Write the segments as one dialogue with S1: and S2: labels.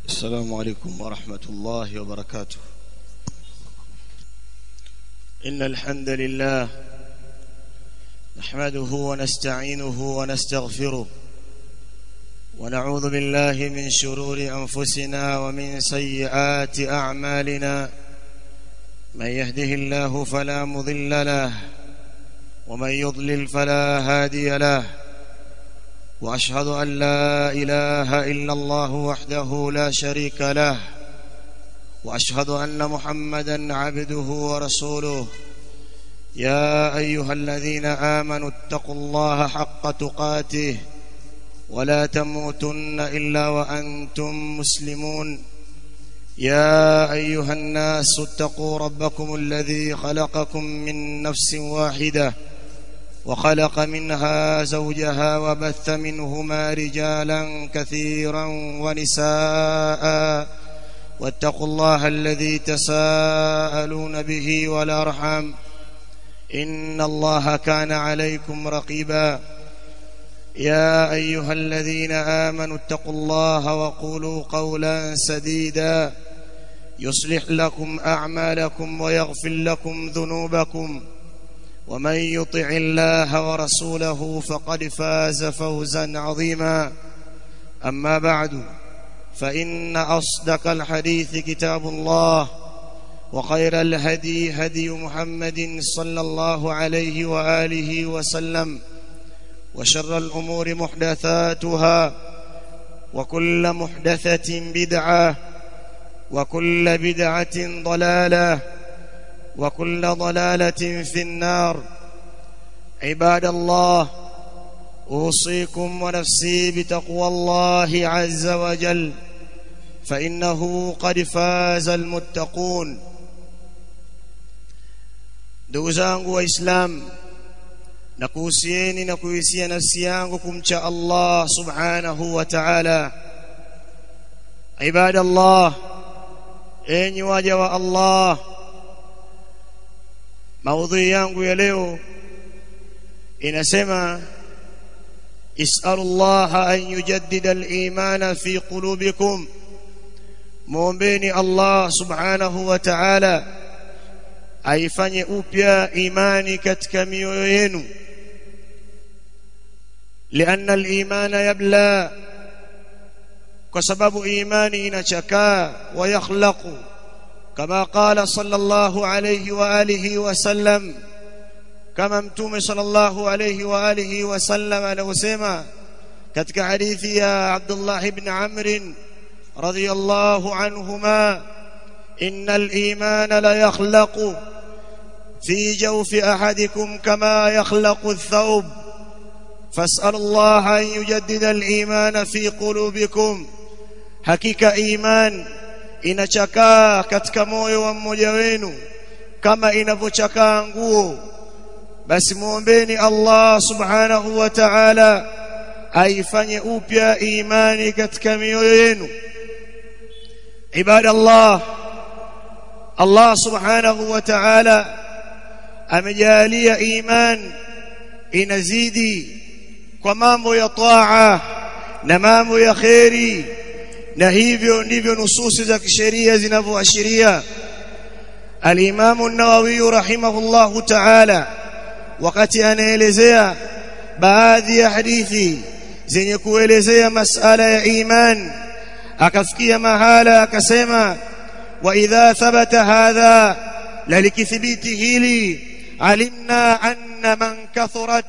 S1: السلام عليكم ورحمة الله وبركاته إن الحمد لله نحمده ونستعينه ونستغفره ونعوذ بالله من شرور أنفسنا ومن سيئات أعمالنا من يهده الله فلا مضل له ومن يضلل فلا هادي له واشهد ان لا اله الا الله وحده لا شريك له واشهد ان محمدا عبده ورسوله يا ايها الذين امنوا اتقوا الله حق تقاته ولا تموتن الا وانتم مسلمون يا ايها الناس اتقوا ربكم الذي خلقكم من نفس واحده وخلق منها زوجها وبث منهما رجالا كثيرا ونساء واتقوا الله الذي تساءلون به والارحام ان الله كان عليكم رقيبا يا ايها الذين امنوا اتقوا الله وقولوا قولا سديدا يصلح لكم اعمالكم ويغفر لكم ذنوبكم ومن يطع الله ورسوله فقد فاز فوزا عظيما اما بعد فان اصدق الحديث كتاب الله وخير الهدي هدي محمد صلى الله عليه واله وسلم وشر الامور محدثاتها وكل محدثه بدعه وكل بدعه ضلاله وكل ضلاله في النار عباد الله اوصيكم ونفسي بتقوى الله عز وجل فانه قد فاز المتقون ndugu zangu waislamu na kuhusieni na kuhisia nafsi yangu kumcha Allah subhanahu wa ta'ala ibadallah enyi waja wa Allah maudhui yangu ya leo inasema is'alullaha an yujaddida al-imana fi qulubikum muombeni Allah subhanahu wa ta'ala aifanye upya imani katika mioyo yenu لأن الإيمان يبلى وسبب إيماني نشكا ويخلق كما قال صلى الله عليه وآله وسلم كما متوم صلى الله عليه وآله وسلم له سيما كتك حديث يا عبد الله بن عمرو رضي الله عنهما إن الإيمان ليخلق في جوف أحدكم كما يخلق الثوب فاسأل الله أن يجدد الإيمان في قلوبكم حقيقة إيمان inachakaa katika moyo wa mmoja wenu kama inavyochakaa nguo basi muombeni Allah subhanahu wa ta'ala aifanye upya imani katika mioyo yenu ibadallah Allah subhanahu wa ta'ala amejalia iman inazidi kwa mambo ya taa na mambo ya khairi na hivyo ndivyo nususi za kisheria zinavyoashiria al-Imam an-Nawawi rahimahullahu ta'ala wakati anaelezea baadhi ya hadithi zenye kuelezea masala ya iman akafikia mahala akasema wa idha thabata hadha lalikithibiti hili alimna anna man kathurat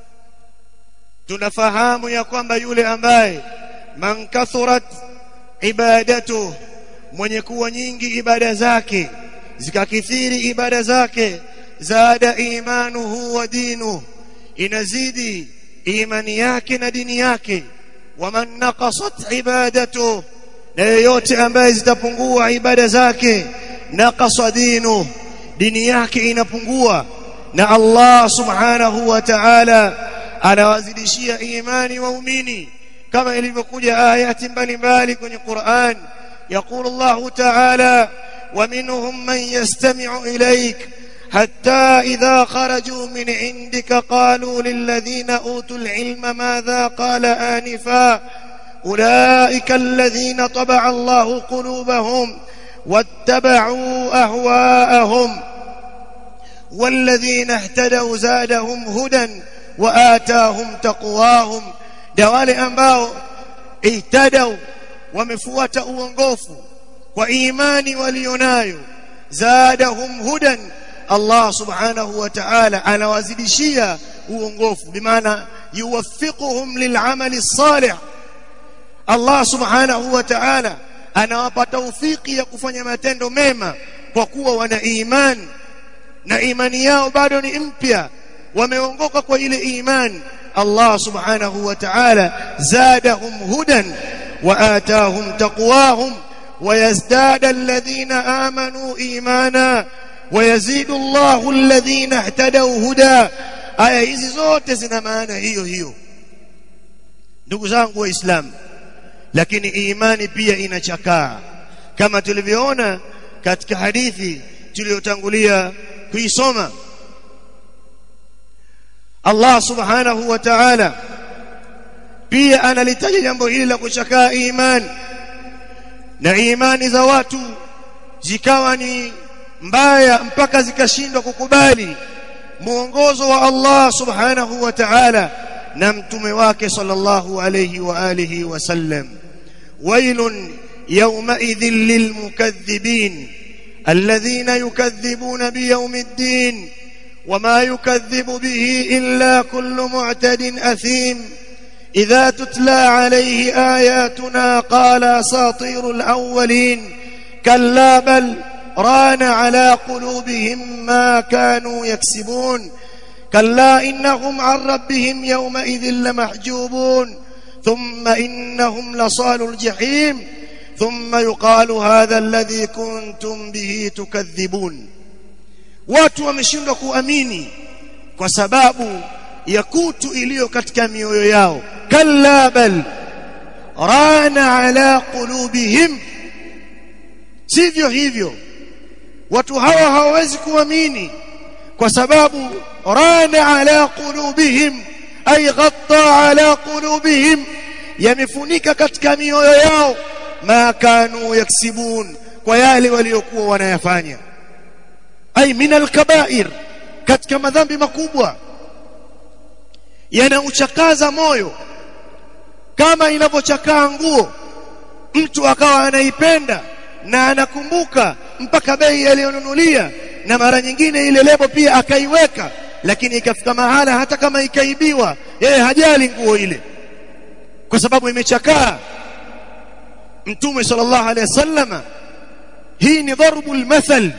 S1: tunafahamu ya kwamba yule ambaye man kathurat ibadatu mwenye kuwa nyingi ibada zake zikakithiri ibada zake zada imanuhu wa dinu inazidi imani yake na dini yake waman naqasat ibadatu na yeyote ambaye zitapungua ibada zake naqasa dinu dini yake inapungua na Allah subhanahu wa ta'ala anawazidishia imani waumini kama ilivyokuja ayati mbalimbali kwenye Qur'an يقول الله تعالى ومنهم من يستمع إليك حتى إذا خرجوا من عندك قالوا للذين أوتوا العلم ماذا قال آنفا أولئك الذين طبع الله قلوبهم واتبعوا أهواءهم والذين اهتدوا زادهم هدى وآتاهم تقواهم دوالي ambao اهتدوا wamefuata uongofu kwa imani walionayo zadahum hudan Allah subhanahu wa ta'ala anawazidishia uongofu bimaana yuwaffiquhum lil'amali salih Allah subhanahu wa ta'ala anawapa taufiki ya kufanya matendo mema kwa kuwa wana imani na imani yao bado ni mpya wameongoka kwa ile imani Allah subhanahu wa ta'ala zadahum hudan wa atahum taqwahum ويزداد الذين آمنوا إيمانا ويزيد الله الذين اهتدوا هدى aya hizi zote zina maana hiyo hiyo ndugu zangu waislamu lakini imani pia inachakaa kama tulivyoona katika hadithi tuliyotangulia kuisoma Allah subhanahu wa ta'ala pia analitaja jambo hili la kuchakaa imani na imani za watu zikawa ni mbaya mpaka zikashindwa kukubali muongozo wa Allah subhanahu wa ta'ala na mtume wake sallallahu alayhi wa alihi wasallam wailun yawmaidhin lilmukaththibin alladhina yukadhibuna biyawmiddin wama yukadhibu bihi illa kullu mu'tadin athim إذا تتلى عليه آياتنا قال أساطير الأولين كلا بل ران على قلوبهم ما كانوا يكسبون كلا إنهم عن ربهم يومئذ لمحجوبون ثم إنهم لصال الجحيم ثم يقال هذا الذي كنتم به تكذبون watu wameshindwa kuamini kwa sababu ya kutu iliyo katika mioyo yao kalla bal rana ala qulubihim sivyo hivyo watu hawa hawawezi kuamini kwa sababu rana ala qulubihim ay ghatta ala qulubihim yamefunika katika mioyo yao ma kanu yaksibun kwa yale waliokuwa wanayafanya ay min alkabair katika madhambi makubwa yanauchakaza moyo kama inavyochakaa nguo mtu akawa anaipenda na anakumbuka mpaka bei aliyonunulia na mara nyingine ile lebo pia akaiweka lakini ikafika mahala hata kama ikaibiwa yeye hajali nguo ile kwa sababu imechakaa mtume sallallahu alaihi wasallama hii ni dharbu almathal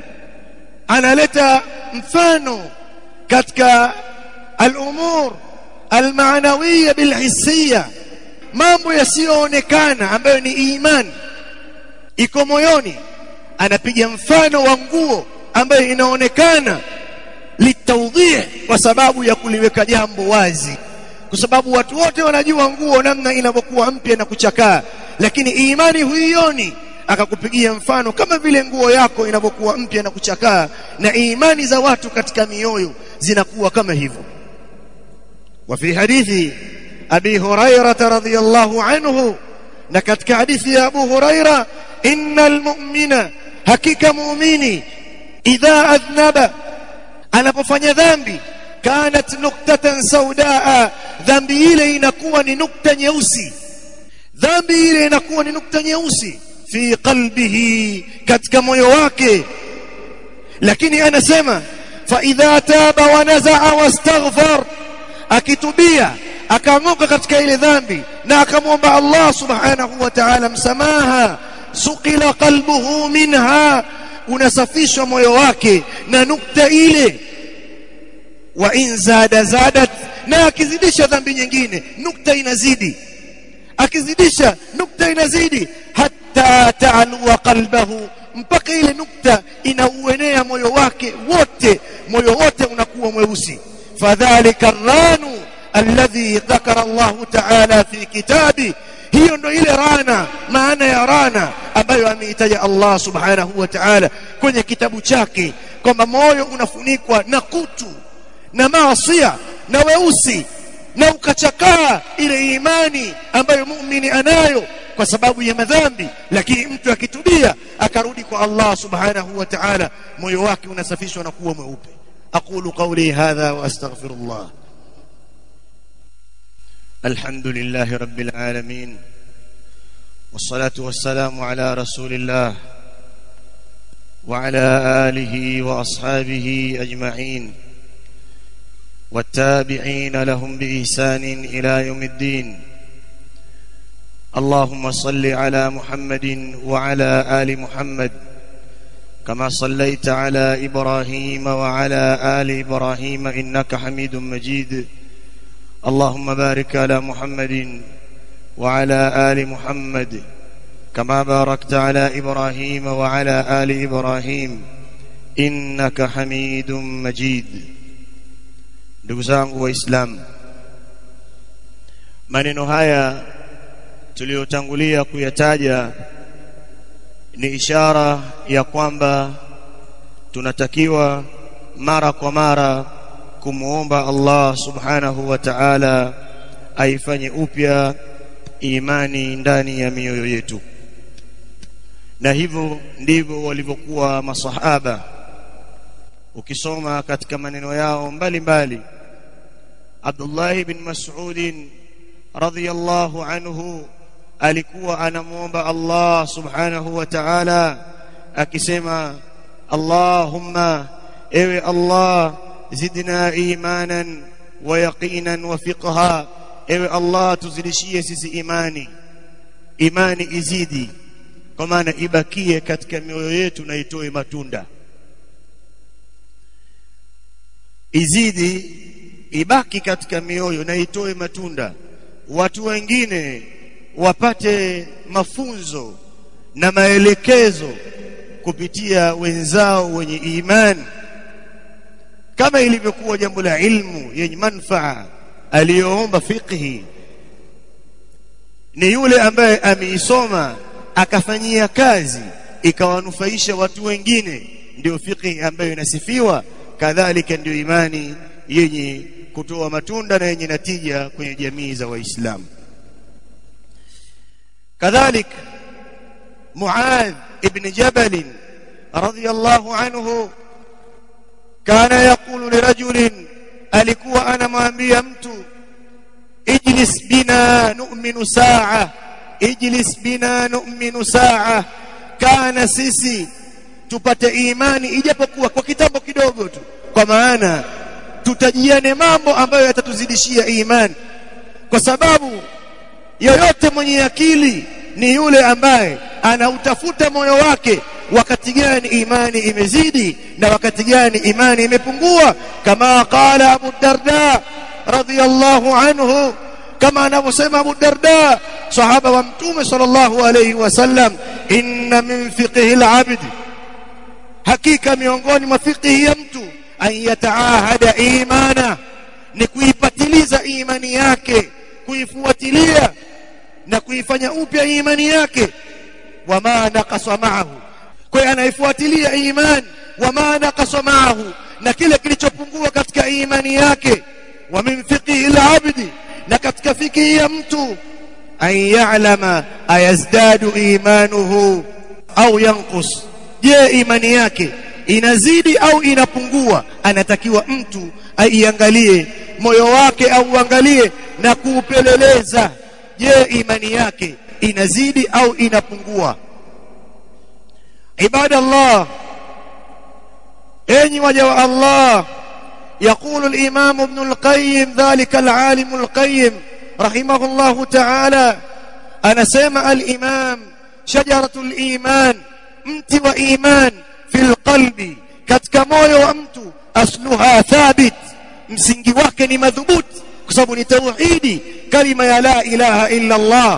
S1: analeta mfano katika al-umur al-ma'nawiyya bil-hissiyya mambo yasiyoonekana ambayo ni imani iko moyoni anapiga mfano wa nguo ambayo inaonekana litawdih kwa sababu ya kuliweka jambo wazi kwa sababu watu wote wanajua nguo namna inavyokuwa mpya na kuchakaa lakini imani huioni akakupigia mfano kama vile nguo yako inavyokuwa mpya na kuchakaa na imani za watu katika mioyo zinakuwa kama hivyo وفي حديث أبي هريرة رضي الله عنه نكتك حديث يا أبو هريرة إن المؤمن حقيقة مؤمني إذا أذنب أنا بفني ذنبي كانت نكتة سوداء ذنبي إلي نكون نكتة نيوسي ذنبي إلي نكون نكتة نيوسي في قلبه كتك مويواك لكني أنا سمع فإذا تاب ونزع واستغفر akitubia akaanguka katika ile dhambi na akamwomba Allah subhanahu wa ta'ala msamaha suqila qalbuhu minha unasafishwa moyo wake na nukta ile wa in zada zadat na akizidisha dhambi nyingine nukta inazidi akizidisha nukta inazidi hatta ta'alwa qalbahu mpaka ile nukta inauenea moyo wake wote moyo wote unakuwa mweusi فذلك الران الذي ذكر الله تعالى في كتابه hiyo ndo ile rana maana ya rana ambayo ameitaja Allah subhanahu wa ta'ala kwenye kitabu chake kwamba moyo unafunikwa na kutu na maasia na weusi na ukachakaa ile imani ambayo muumini anayo kwa sababu ya madhambi lakini mtu akitubia akarudi kwa Allah subhanahu wa ta'ala moyo wake unasafishwa na kuwa mweupe aqulu qawli hadha wa astaghfirullah alhamdulillahi rabbil alamin والصلاه والسلام على رسول الله وعلى اله واصحابه اجمعين والتابعين لهم باحسان الى يوم الدين اللهم صل على محمد وعلى ال محمد كما صليت على ابراهيم وعلى ال ابراهيم انك حميد مجيد اللهم بارك على محمد وعلى ال محمد كما باركت على ابراهيم وعلى ال ابراهيم انك حميد مجيد ndugu zangu waislamu maneno haya tuliyotangulia kuyataja ni ishara ya kwamba tunatakiwa mara kwa mara kumuomba Allah subhanahu wa ta'ala aifanye upya imani ndani ya mioyo yetu na hivyo ndivyo walivyokuwa masahaba ukisoma katika maneno yao mbalimbali Abdullah bin Mas'ud radhiyallahu anhu alikuwa anamuomba Allah subhanahu wa ta'ala akisema Allahumma ewe Allah zidna imanan wa yaqinan wa fiqha ewe Allah tuzidishie sisi imani imani izidi kwa maana ibakie katika mioyo yetu na itoe matunda izidi ibaki katika mioyo na itoe matunda watu wengine wapate mafunzo na maelekezo kupitia wenzao wenye imani kama ilivyokuwa jambo la ilmu yenye manfaa aliyoomba fiqhi ni yule ambaye ameisoma akafanyia kazi ikawanufaisha watu wengine ndio fiqhi ambayo inasifiwa kadhalika ndio imani yenye kutoa matunda na yenye natija kwenye jamii za waislamu كذلك معاذ ابن جبل رضي الله عنه كان يقول لرجل alikuwa anamwambia mtu ijlis bina nu'minu sa'a ijlis bina nu'minu sa'a kana sisi tupate imani ijapokuwa kwa kitambo kidogo tu kwa maana tutajiane mambo ambayo yatatuzidishia imani kwa sababu yoyote mwenye akili ni yule ambaye anautafuta moyo wake wakati gani imani imezidi na wakati gani imani imepungua kama qala Abu Darda radhiyallahu anhu kama anavyosema Abu Darda sahaba wa mtume sallallahu alayhi wasallam inna min fiqhi al-abd hakika miongoni mwa fiqhi ya mtu an yataahada imana ni kuipatiliza imani yake kuifuatilia na kuifanya upya imani yake wama naqasa ma'ahu kwa hiyo anaifuatilia imani wama naqasa ma'ahu na kile kilichopungua katika imani yake wa min fiqhi al-abdi na katika fiqhi ya mtu an ya'lama ayazdadu imanuhu au yanqus je imani yake inazidi au inapungua anatakiwa mtu aiangalie moyo wake au uangalie na kuupeleleza je imani yake inazidi au inapungua ibada Allah enyi waja wa Allah يقول الإمام ابن القيم ذلك العالم القيم رحمه الله تعالى أنا سمع الإمام شجرة الإيمان mti wa iman fil qalbi katika moyo wa mtu asluha thabit msingi wake ni madhubuti kwa sababu ni tauhidi kalima ya la ilaha illa Allah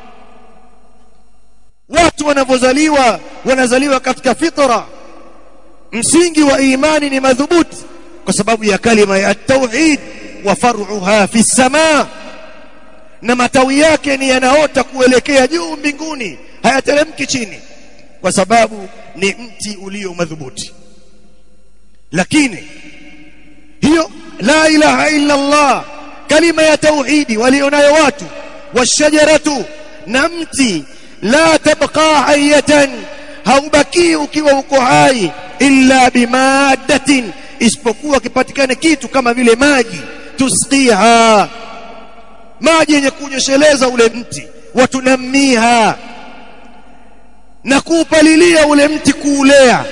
S1: watu wanavyozaliwa wanazaliwa katika fitra msingi wa imani ni madhubuti kwa sababu ya kalima ya tauhid wa far'uha fi samaa na matawi yake ni yanaota kuelekea juu mbinguni hayateremki chini kwa sababu ni mti ulio madhubuti lakini hiyo la ilaha illa Allah kalima ya tauhidi walionayo watu washajaratu na mti la tabqa hayatan haubaki ukiwa uko hai illa bimaddatin isipokuwa kipatikane kitu kama vile maji tusqiha maji yenye kunyesheleza ule mti watunamiha na kuupalilia ule mti kuulea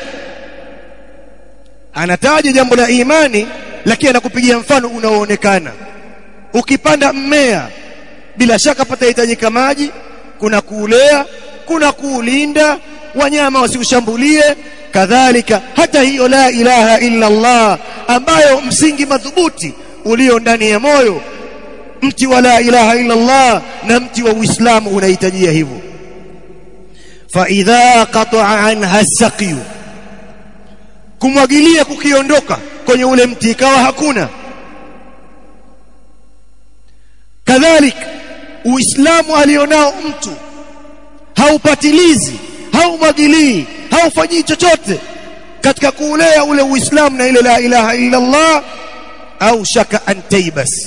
S1: anataja jambo la imani lakini anakupigia mfano unaoonekana ukipanda mmea bila shaka patahitajika maji kuna kuulea kuna kuulinda wanyama wasiushambulie kadhalika hata hiyo la ilaha illa Allah ambayo msingi madhubuti ulio ndani ya moyo mti wa la ilaha illa Allah na mti wa Uislamu unahitajia hivyo fa idha qata'a anha saqiyu kumwagilia kukiondoka kwenye ule mti ikawa hakuna kadhalika uislamu alionao mtu haupatilizi haumwagilii haufanyii chochote katika kuulea ule uislamu na ile la ilaha illa Allah au shaka antaibas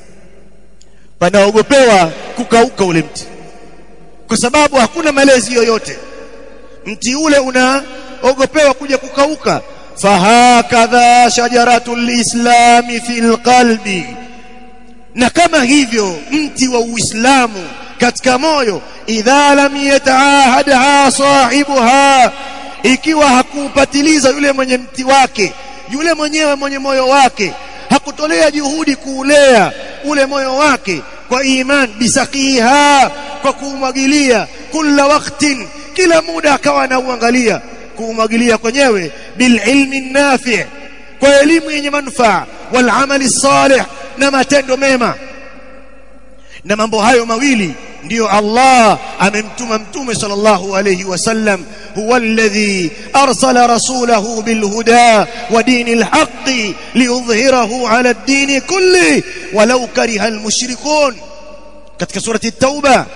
S1: panaogopewa kukauka ule mti kwa sababu hakuna malezi yoyote mti ule unaogopewa kuja kukauka fahakadha shajaratul islami fil qalbi na kama hivyo mti wa uislamu katika moyo idha lam yataahadha sahibuha ikiwa hakupatiliza yule mwenye mti wake yule mwenyewe mwenye moyo wake hakutolea juhudi kuulea ule moyo wake kwa iman bisaqiha kwa kuumwagilia kila waktin kila muda akawa anauangalia kuumwagilia kwenyewe bililmi nafi kwa elimu yenye manufaa wal amali salih na matendo mema na mambo hayo mawili ndiyo Allah amemtuma mtume sallallahu alayhi wasallam huwa alladhi arsala rasulahu bilhuda wa dinil haqqi liyudhhirahu ala ad-din kulli walau kariha almushrikun katika surati at-tauba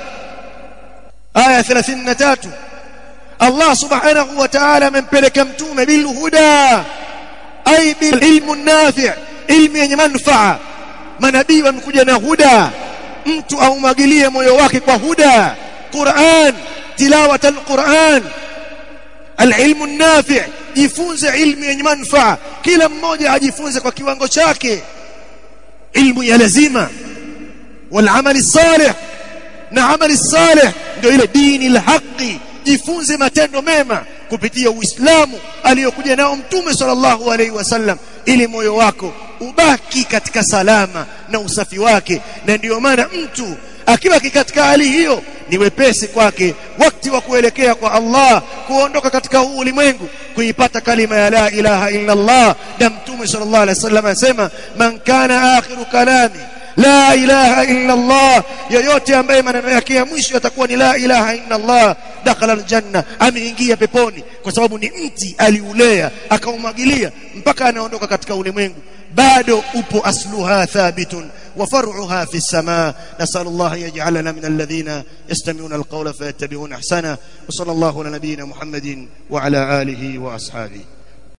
S1: aya 33 Allah subhanahu wa ta'ala amempeleka mtume bilhuda ay bil ilmu nafi' ilmu yenye manufaa manabii wamekuja na huda mtu aumwagilie moyo wake kwa huda Qur'an tilawat al-Qur'an al-ilmu nafi' jifunze ilmu yenye manufaa kila mmoja ajifunze kwa kiwango chake ilmu ya lazima wal amali salih na amali salih ndio ile dini al-haqi jifunze matendo mema kupitia Uislamu aliyokuja nao Mtume sallallahu alaihi wasallam ili moyo wako ubaki katika salama na usafi wake na ndiyo maana mtu akiwa katika hali hiyo ni wepesi kwake wakati wa kuelekea kwa Allah kuondoka katika huu ulimwengu kuipata kalima ya la ilaha illa Allah na Mtume sallallahu alaihi wasallam asema man kana akhiru kalami la ilaha illa Allah yoyote ambaye maneno yake ya mwisho yatakuwa ni la ilaha illa Allah dakhala aljanna ameingia peponi kwa sababu ni mti aliulea akaumwagilia mpaka anaondoka katika ulimwengu bado upo asluha thabitun وفرعها في السماء نسأل الله يجعلنا من الذين يستمعون القول فيتبعون أحسنه وصلى الله على نبينا محمد وعلى آله وأصحابه